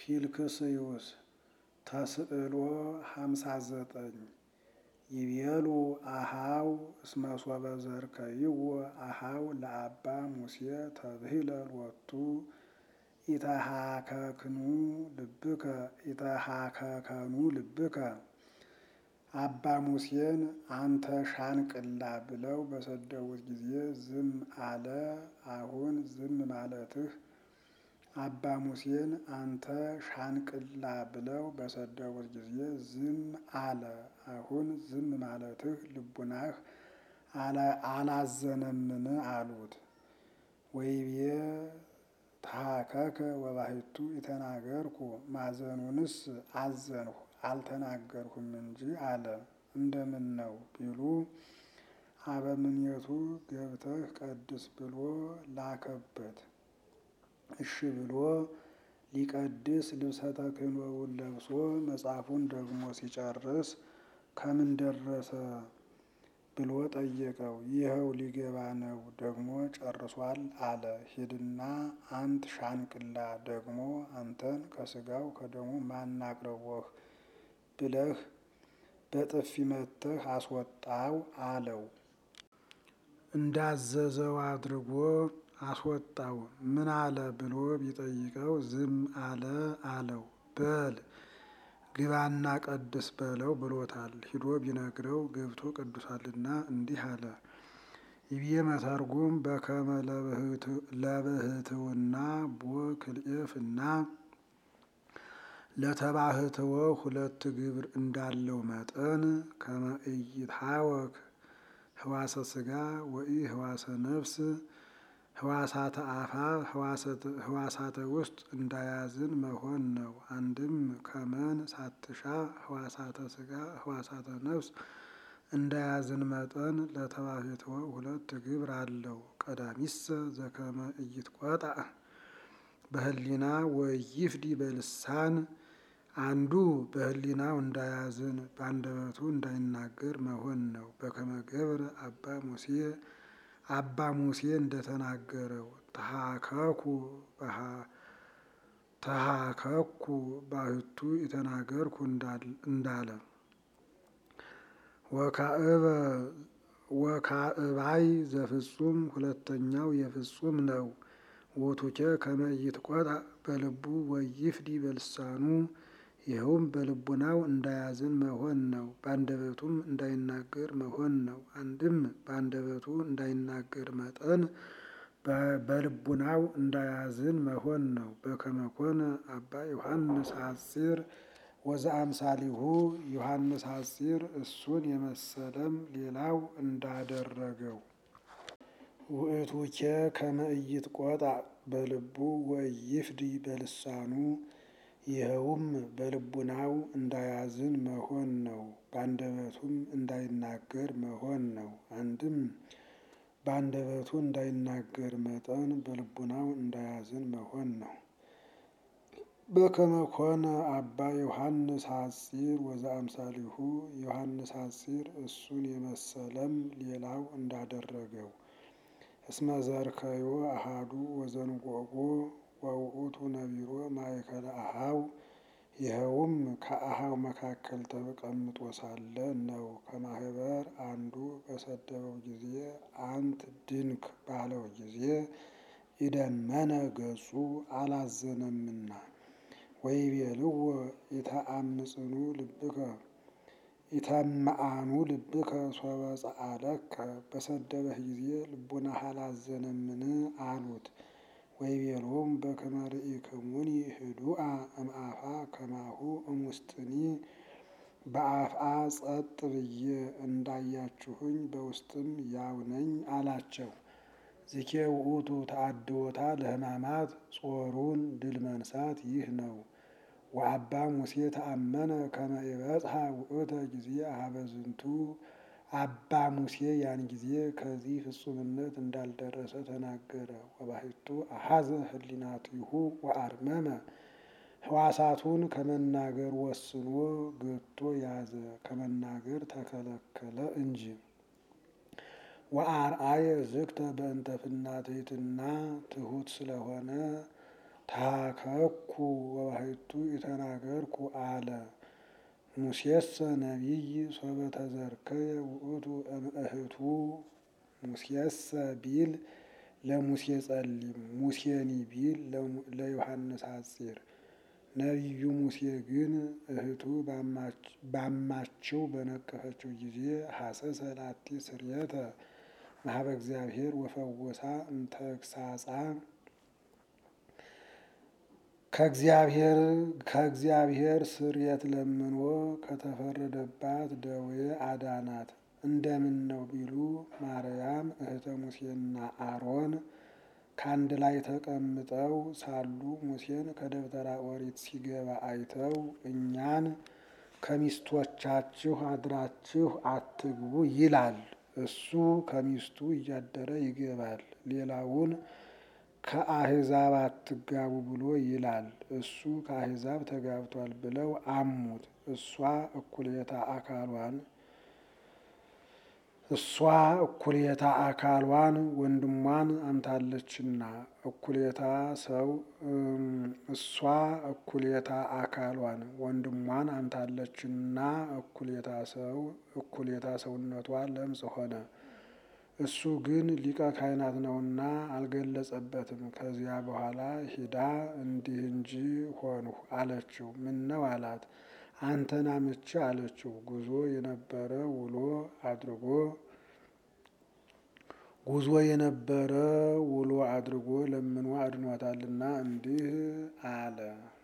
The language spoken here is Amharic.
ፊልክስዩስ ተስዕሎ ሃምሳ ዘጠኝ ይቤሉ አሃው እስመ ሶበ ዘርከይዎ አሃው ለአባ ሙሴ ተብሂለ ሎቱ ኢተሃከክኑ ልብከ ኢተሃከከኑ ልብከ አባ ሙሴን አንተ ሻንቅላ ብለው በሰደቡት ጊዜ ዝም አለ። አሁን ዝም ማለትህ አባ ሙሴን አንተ ሻንቅላ ብለው በሰደቡት ጊዜ ዝም አለ። አሁን ዝም ማለትህ ልቡናህ አላዘነምን? አሉት። ወይቤ ተሃከከ ወባሕቱ ኢተናገርኩ ማዘኑንስ አዘንሁ አልተናገርሁም እንጂ አለ። እንደምን ነው ቢሉ አበምኔቱ ገብተህ ቀድስ ብሎ ላከበት። እሺ ብሎ ሊቀድስ ልብሰ ተክህኖውን ለብሶ መጽሐፉን ደግሞ ሲጨርስ ከምን ደረሰ ብሎ ጠየቀው። ይኸው ሊገባ ነው ደግሞ ጨርሷል አለ። ሂድና አንት ሻንቅላ ደግሞ አንተን ከስጋው ከደሙ ማን አቅርቦህ ብለህ በጥፊ መተህ አስወጣው አለው። እንዳዘዘው አድርጎ አስወጣው። ምን አለ ብሎ ቢጠይቀው ዝም አለ አለው። በል ግባና ቀድስ በለው ብሎታል። ሂዶ ቢነግረው ገብቶ ቀድሷልና እንዲህ አለ። ይብዬ መተርጉም በከመ ለብህትውና ቦ ክልኤፍና ለተባህትወ ሁለት ግብር እንዳለው መጠን ከመ ኢይትሐወክ ህዋሰ ስጋ ወኢ ህዋሰ ነፍስ ህዋሳተ አፋ ህዋሳተ ውስጥ እንዳያዝን መሆን ነው። አንድም ከመን ሳትሻ ህዋሳተ ስጋ ህዋሳተ ነፍስ እንዳያዝን መጠን ለተባህትወ ሁለት ግብር አለው። ቀዳሚሰ ዘከመ ኢይትቆጣ በህሊና ወይፍዲ በልሳን አንዱ በህሊናው እንዳያዝን በአንደበቱ እንዳይናገር መሆን ነው። በከመ ገብረ አባ ሙሴ አባ ሙሴ እንደተናገረው ተሃከኩ ተሃከኩ ባሕቱ የተናገርኩ እንዳለ ወካዕባይ ዘፍጹም ሁለተኛው የፍጹም ነው። ወቱኬ ከመ ኢይትቆጣ በልቡ ወይፍዲ በልሳኑ ይኸውም በልቡናው እንዳያዝን መሆን ነው። በአንደበቱም እንዳይናገር መሆን ነው። አንድም በአንደበቱ እንዳይናገር መጠን በልቡናው እንዳያዝን መሆን ነው። በከመ ኮነ አባ ዮሐንስ ሐጺር ወዘአምሳሊሁ ዮሐንስ ሐጺር እሱን የመሰለም ሌላው እንዳደረገው ውእቱኬ ከመ ኢይትቆጣ በልቡ ወይፍዲ በልሳኑ ይኸውም በልቡናው እንዳያዝን መሆን ነው። በአንደበቱም እንዳይናገር መሆን ነው። አንድም በአንደበቱ እንዳይናገር መጠን በልቡናው እንዳያዝን መሆን ነው። በከመ ኮነ አባ ዮሐንስ ሐጺር ወዘአምሳሊሁ ዮሐንስ ሐጺር እሱን የመሰለም ሌላው እንዳደረገው እስመ ዘርከዮ አሃዱ ወዘንጎጎ ወውእቱ ነቢሮ ማእከለ አሃው ይኸውም ከአሃው መካከል ተቀምጦ ሳለ ነው። ከማህበር አንዱ በሰደበው ጊዜ አንት ድንክ ባለው ጊዜ ኢደመነ ገጹ አላዘነምና ወይቤልዎ ኢተአምጽኑ ልብከ ኢተማአኑ ልብከ ሶበ ጸአለከ በሰደበህ ጊዜ ልቡናህ አላዘነምን? አሉት። ወይቤሎሙ በከመ ርኢክሙኒ ህዱአ እምአፋ ከማሁ እሙስጥኒ በአፍአ ጸጥ ብዬ እንዳያችሁኝ በውስጥም ያው ነኝ አላቸው። ዝኬ ውእቱ ተአድዎታ ለሕማማት ጾሩን ድል መንሳት ይህ ነው። ወአባ ሙሴ ተአመነ ከመ ይበጽሐ ውእተ ጊዜ አኀበ ዝንቱ አባ ሙሴ ያን ጊዜ ከዚህ ፍጹምነት እንዳልደረሰ ተናገረ። ወባሕቱ አሐዘ ህሊናቲሁ ወአርመመ ሕዋሳቱን ከመናገር ወስኖ ገቶ ያዘ፣ ከመናገር ተከለከለ እንጂ። ወአርአየ ዝግተ በእንተ ፍናትሕትና ትሑት ስለሆነ ታከኩ ወባሕቱ የተናገርኩ አለ። ሙሴሰ ነቢይ ሶበ ተዘርከየ ውእቱ እምእህቱ ሙሴሰ ቢል ለሙሴ ጸሊም ሙሴኒ ቢል ለዮሐንስ ሐጺር ነቢዩ ሙሴ ግን እህቱ ባማችው በነቀፈችው ጊዜ ሐሰሰ ላቲ ስርየተ ማህበ እግዚአብሔር ወፈወሳ እንተግሳጻ ከእግዚአብሔር ከእግዚአብሔር ስርየት ለምኖ ከተፈረደባት ደዌ አዳናት። እንደምን ነው ቢሉ ማርያም እህተ ሙሴና አሮን ከአንድ ላይ ተቀምጠው ሳሉ ሙሴን ከደብተራ ኦሪት ሲገባ አይተው እኛን ከሚስቶቻችሁ አድራችሁ አትግቡ ይላል። እሱ ከሚስቱ እያደረ ይገባል። ሌላውን ከአሕዛብ አትጋቡ ብሎ ይላል። እሱ ከአሕዛብ ተጋብቷል ብለው አሙት። እሷ እኩሌታ አካሏን እሷ እኩሌታ አካሏን ወንድሟን አምታለችና እኩሌታ ሰው እሷ እኩሌታ አካሏን ወንድሟን አምታለችና እኩሌታ ሰው እኩሌታ ሰውነቷ ለምጽ ሆነ። እሱ ግን ሊቀ ካህናት ነውና አልገለጸበትም። ከዚያ በኋላ ሂዳ እንዲህ እንጂ ሆንሁ አለችው። ምን ነው አላት። አንተን አምቼ አለችው። ጉዞ የነበረ ውሎ አድርጎ ጉዞ የነበረ ውሎ አድርጎ ለምኖ አድኗታልና እንዲህ አለ።